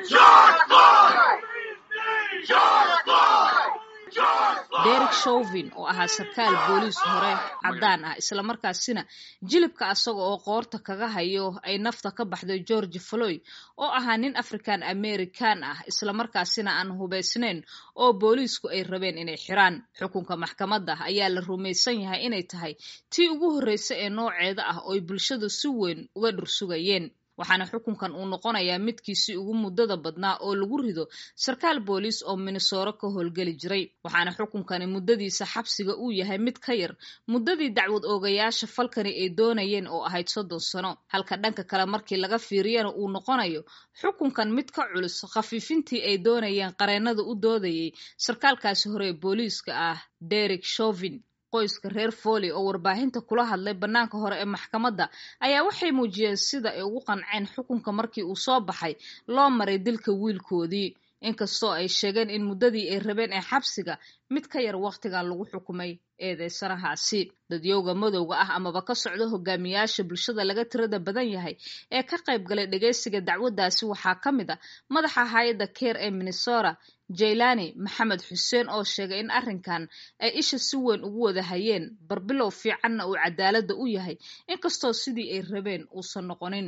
derek shovin oo ahaa sarkaal booliis hore caddaan ah islamarkaasina jilibka asaga oo qoorta kaga hayo ay nafta ka baxday george floyd oo ahaa nin african american ah islamarkaasina aan hubaysnayn oo booliisku ay rabeen inay xiraan xukunka maxkamadda ayaa la rumaysan yahay inay tahay tii ugu horreysa ee nooceeda ah oo ay bulshadu si weyn uga dhursugayeen waxaana xukunkan uu noqonayaa midkiisii ugu muddada badnaa oo lagu rido sarkaal booliis oo minnesoro ka howlgeli jiray waxaana xukunkani muddadiisa xabsiga uu yahay mid ka yar muddadii dacwad oogayaasha falkani ay doonayeen oo ahayd soddon sano halka dhanka kale markii laga fiiriyana uu noqonayo xukunkan mid ka culus khafiifintii ay doonayeen qareennada u doodayay sarkaalkaasi hore ee booliiska ah derek shovin qoyska reer foley oo warbaahinta kula hadlay bannaanka hore ee maxkamadda ayaa waxay muujiyeen sida ay ugu qanceen xukunka markii uu soo baxay loo maray dilka wiilkoodii inkastoo ay sheegeen in muddadii ay rabeen ee xabsiga mid ka yar wakhtigan lagu xukumay eedeysanahaasi dadyowga madowga ah amaba ka socda hogaamiyaasha bulshada laga tirada badan yahay ee ka qayb galay dhegeysiga dacwaddaasi waxaa ka mid a madaxa hay-adda keer ee minnesota jaylani maxamed xuseen oo sheegay in arrinkan ay isha si weyn ugu wada hayeen barbilow fiicanna uu cadaaladda u yahay inkastoo sidii ay rabeen uusan noqonin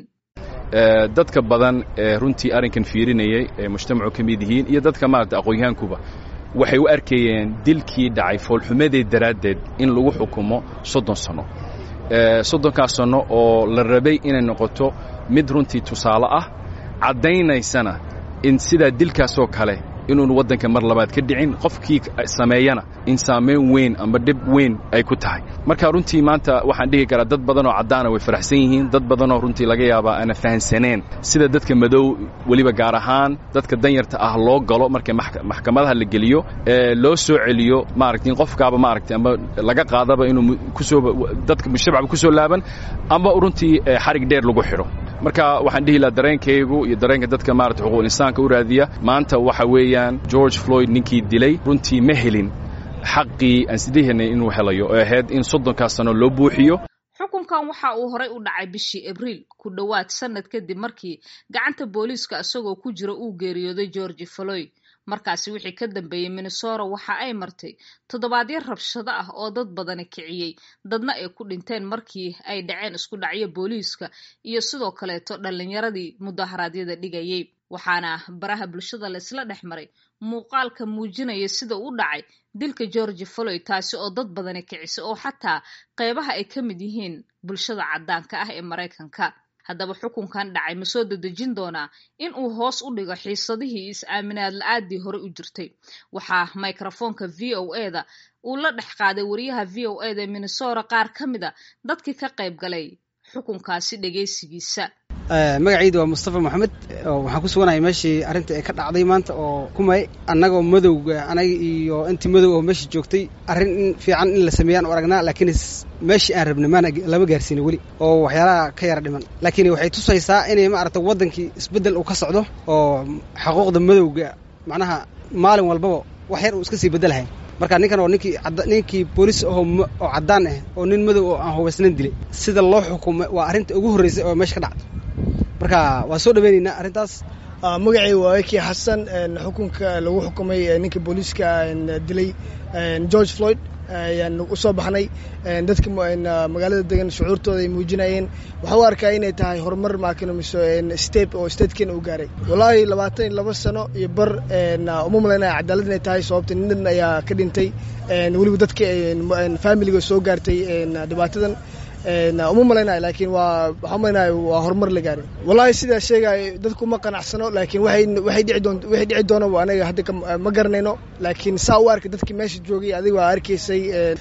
dadka badan ee runtii arrinkan fiirinayay ee mujtamacu ka mid yihiin iyo dadka maarata aqoonyahankuba waxay u arkayeen dilkii dhacay foolxumadeed daraaddeed in lagu xukumo soddon sanno soddonkaas sanno oo la rabay inay noqoto mid runtii tusaale ah caddaynaysana in sidaa dilkaasoo kale inuun waddanka mar labaad ka dhicin qofkii sameeyana in saamayn weyn ama dhib weyn ay ku tahay marka runtii maanta waxaan dhihi karaa dad badanoo caddaana way faraxsan yihiin dad badanoo runtii laga yaabaa aana fahansaneen sida dadka madow weliba gaar ahaan dadka danyarta ah loo galo marka maxkamadaha la geliyo ee loo soo celiyo maaragta in qofkaaba maaragtay ama laga qaadaba inuu kusoo dadka mujtamacba ku soo laaban ama runtii xarig dheer lagu xidho marka waxaan dhihi lahaa dareenkaygu iyo dareenka dadka maarata xuquuqul insaanka u raadiya maanta waxa weeyaan george floyd ninkii dilay runtii ma helin xaqii aan sidiihanay inuu helayo oo ahayd in soddonkaas sano loo buuxiyo xukunkan waxa uu horay u dhacay bishii abriil ku dhowaad sannad kadib markii gacanta booliiska isagoo ku jira uu geeriyooday george floyd markaasi wixii ka dambeeyey minnesota waxa ay martay toddobaadyo rabshado ah oo dad badani kiciyey dadna ay ku dhinteen markii ay dhaceen isku dhacyo booliiska iyo sidoo kaleeto dhallinyaradii mudaharaadyada dhigayay waxaana baraha bulshada laysla dhex maray muuqaalka muujinaya sida u dhacay dilka george floyd taasi oo dad badani kicisay oo xataa qeybaha ay ka mid yihiin bulshada caddaanka ah ee maraykanka haddaba xukunkan dhacay ma soo dedejin doonaa in uu hoos u dhigo xiisadihii is-aaminaad la-aadii hore u jirtay waxaa microfoonka v o e da uu la dhex qaaday wariyaha v o e da minnesota qaar ka mid a dadkii ka qayb galay xukunkaasi dhegaysigiisa magacayda waa mustafa moxamed waxaan ku suganahay meeshii arrinta ay ka dhacday maanta oo kumay annagoo madowga anaga iyo intii madow oo meesha joogtay arrin in fiican in la sameeyaan u aragnaa laakiin meeshii aan rabna maana lama gaarsiina weli oo waxyaalaha ka yara dhiman laakiin waxay tusaysaa inay maaragta waddankii isbeddel uu ka socdo oo xuquuqda madowga macnaha maalin walbaba wax yar uu iska sii beddelahay marka ninkan oo ninkii ninkii boolis ahoo oo caddaan ah oo nin madow oo aan hubaysnayn dilay sida loo xukumay waa arrinta ugu horreysay oo meesha ka dhacdo marka waa soo dhaweynaynaa arrintaas magacay waa ekii xasan xukunka lagu xukumay ninka booliiska dilay george floyd ayaan u soo baxnay dadka magaalada degan shucuurtooda ay muujinayeen waxaa u arkaa inay tahay horumar maakinomiso step oo statekeena uu gaaray wallaahi labaatan iyo laba sano iyo bar uma malaynaya cadaalad inay tahay sababta nin ayaa ka dhintay weliba dadka familiga soo gaartay dhibaatadan uma malaynayo laakiin waa waxaa malaynayo waa horumar la gaaray wallahi sidaa sheegayo dadku ma qanacsano laakiin waxay waxay dhici doon waxay dhici doona anaga hadda ma garanayno laakiin saa u arkay dadkii meesha joogay adiga waa arkaysay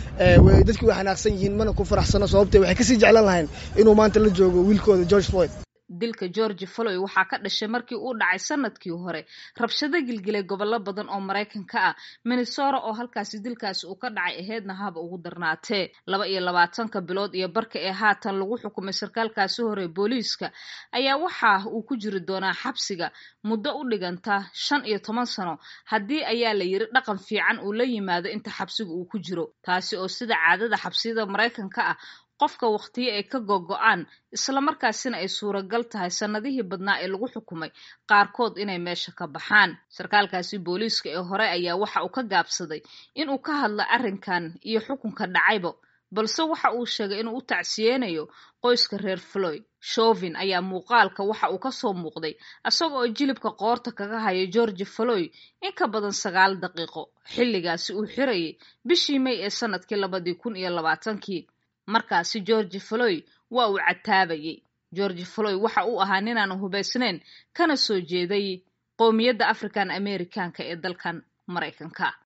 dadkii way xanaaqsan yihiin mana ku faraxsano sababtee waxay kasii jeclan lahayn inuu maanta la joogo wiilkooda george floyd dilka george floyd waxaa ka dhashay markii uu dhacay sanadkii hore rabshado gilgilay gobollo badan oo maraykanka ah minnesota oo halkaasi dilkaasi uu ka dhacay aheedna haba ugu darnaatee laba iyo labaatanka bilood iyo barka ee haatan lagu xukumay sarkaalkaasi hore booliiska ayaa waxa uu ku jiri doonaa xabsiga muddo u dhiganta shan iyo toban sano haddii ayaa la yiri dhaqan fiican uu la yimaado inta xabsiga uu ku jiro taasi oo sida caadada xabsiyada maraykanka ah qofka wakhtiyo ay ka gogo-aan islamarkaasina ay suuragal tahay sannadihii badnaa ee lagu xukumay qaarkood inay meesha ka baxaan sarkaalkaasi booliiska ee hore ayaa waxa uu ka gaabsaday inuu ka hadla arrinkan iyo xukunka dhacayba balse waxa uu sheegay inuu u tacsiyeynayo qoyska reer floyd shovin ayaa muuqaalka waxa uu kasoo muuqday isaga oo jilibka qoorta kaga haya georgi floyd in ka badan sagaal daqiiqo xilligaasi uu xirayay bishii may ee sanadkii labadii kun iyo labaatankii markaasi georgi floyd waa uu cataabayay georgi floyd waxa uu ahaa ninaan hubaysnayn kana soo jeeday qowmiyadda african americanka ee dalkan maraykanka